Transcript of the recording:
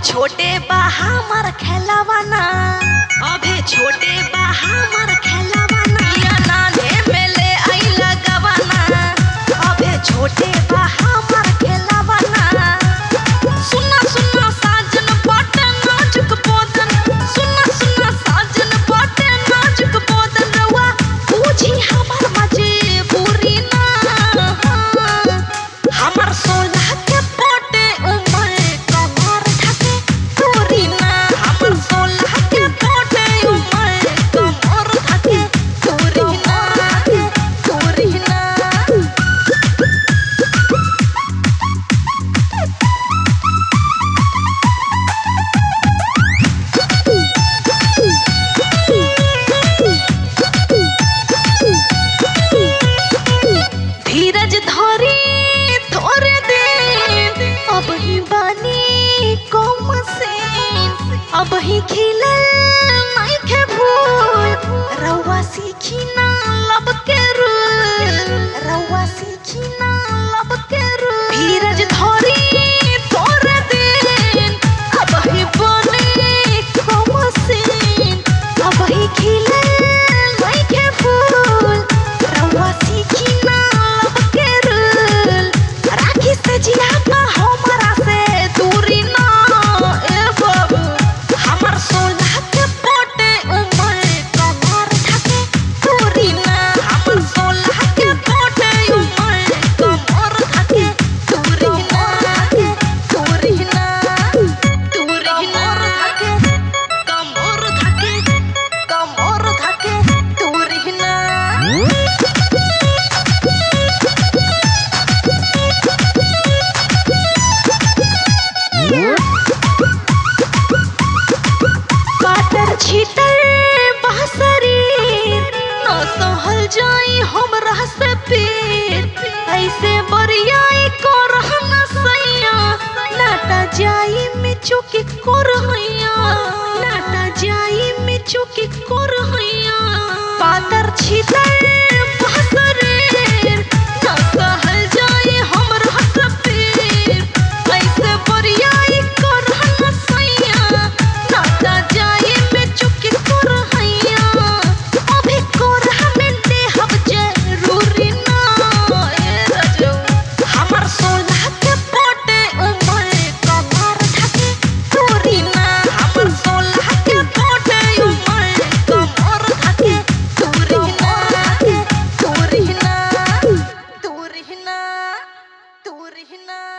छोटे बा हमर खेलवाना अभे छोटे बा हमर खेलवाना या नाने में ले आइला गवाना अभे छोटे बा हमर खेलवाना सुना सुना साजन बाटे नाजुक बोदन सुना सुना साजन बाटे नाजुक बोदन रवा पूछी हमर मजबूरी ना हमर सोलह के पोटे उमर कमर ढके दूरी ना हमर सोलह के पोटे उमर कमर ढके दूरी ना दूरी ना धीरज धरी थोड़े दिन अब ही बानी कम से अब ही खिलल नहीं के भूल रउआ सीखी ना लब के रूल रउआ सीखी ना लब के रूल धीरज धरी थोड़े दिन अब ही बानी कम से अब ही खिलल नहीं के फूल रउआ सीखी ना लब के रूल राखी से जिया का हमरा से दूरी ना ए बाबू हमर सोलह के पोटे उमर कमर ढके दूरी ना हमर सोलह के पोटे उमर कमर ढके दूरी ना दूरी ना दूरी ना ढके कमर ढके कमर ढके दूरी ना काटर छीतर बासरी न सहल जाई हमरा से पीर ऐसे बरियाई को रहना सैया नाटा जाई में चुकी को रहैया नाटा जाई में चुकी को रहैया पातर छीतर बासरी न सहल जाई हमरा से पीर ऐसे बरियाई को रहना सैया नाता जाई में चुकी कर हैया अभी कर हमें देहब जरूरी ना ए रजो हमर सोलह के पोटे उमर कमर ढके दूरी ना हमर सोलह के पोटे उमर कमर ढके दूरी ना दूरी ना दूरी ना दूरी ना